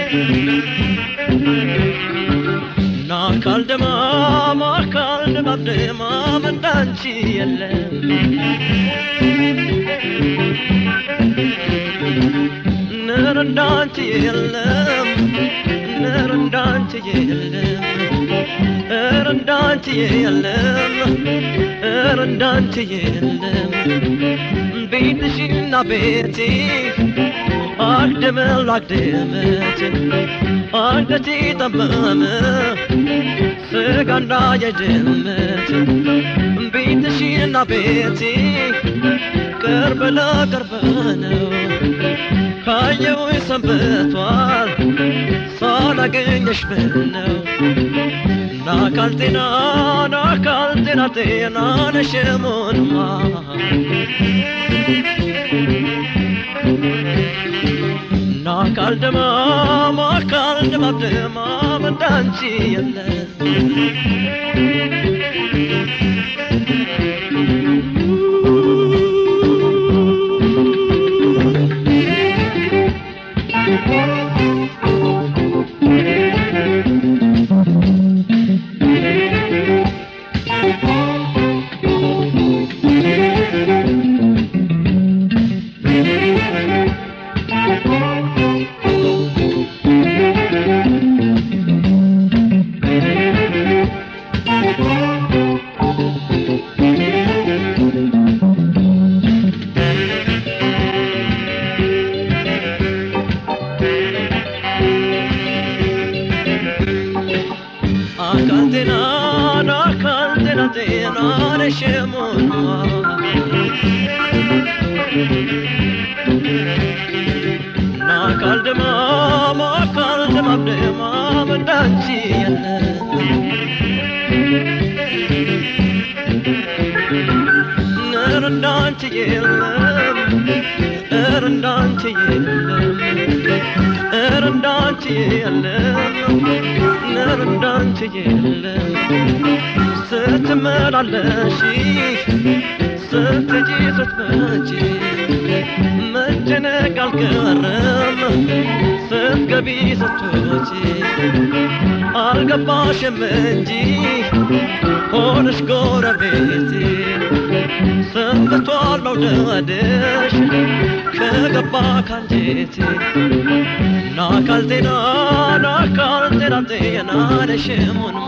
ናካል ደማም አካል ደማም ደማም እንዳንቺ የለም ነር እንዳንቺ የለም ነር እንዳንቺ የለም ኧረ እንዳንቺ የለም ኧረ እንዳንቺ የለም ቤትሽና ቤቴ አግደመል አግደመት አንገቴ ጠመመ ስጋና የድመት ቤትሽና ቤቴ ቅርብ ለቅርብ ነው ካየው ሰንብቷል ሳላገኘሽ ምነው ናካል ጤና ናካል ጤና ጤና ነሽሙንማ ናካል ደማም አካል ደማም ደማም እንዳንቺ የለም አካል ጤና ናካል ጤና ጤና ነሽሙንማ ናካል ደማም አካል ደማም ደማም እንዳንቺ የለም ነር እንዳንቺ የለም ኧረ እንዳንቺ የለም ኧረ እንዳንቺ የለም ነር እንዳንቺ የለም ስትመላለሺ ስትሄጂ ስትመጪ መጨነቅ አልቀረም ስትገቢ ስትወጪ አልገባሽም እንጂ ሆነሽ ጎረቤቴ ሰንብቷል መውደድሽ ከገባ ካንጀቴ ናካል ጤና ናካል ጤና ጤና ነሽሙንማ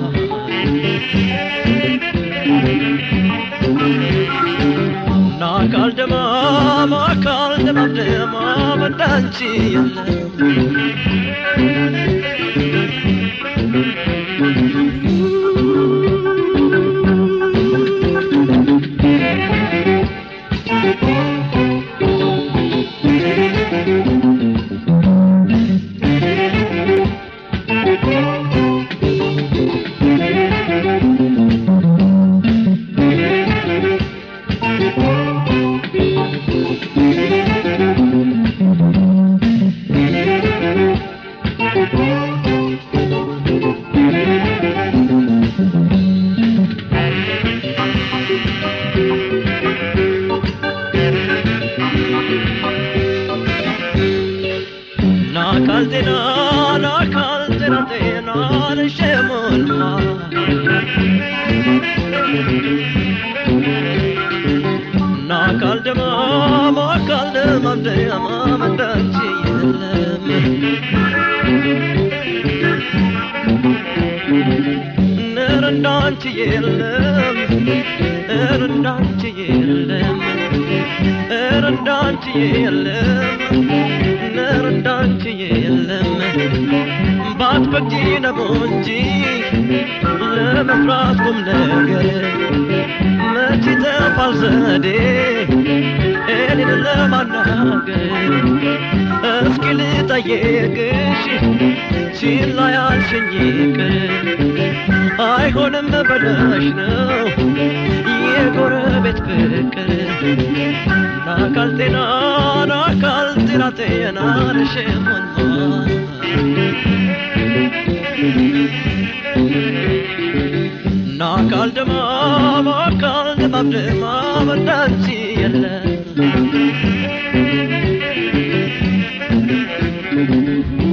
ናካል ደማም አካል ደማም ደማም እንዳንቺ የለም ናካል ጤና ናካል ጤና ጤና ነሽሙንማ ናካል ደማም አካል ደማም ደማም እንዳንቺ የለም ነር እንዳንቺ የለም ኧረ እንዳንቺ የለም ኧረ እንዳንቺ የለም ነር እንዳንቺ የለም ባትፈቅጂ ነው እንጂ ለመስራት ቁም ነገር መች ይጠፋል ዘዴ እኔን ለማናገር እስኪ ልጠይቅሽ ችላ ያልሽኝ ይቅር አይሆንም ብለሽ ነው የጎረቤት ፍቅር ናካል ጤና ናካል ጤና ጤና ነሽሙንማ ናካል ደማም አካል ደማም ደማም እንዳንቺ የለም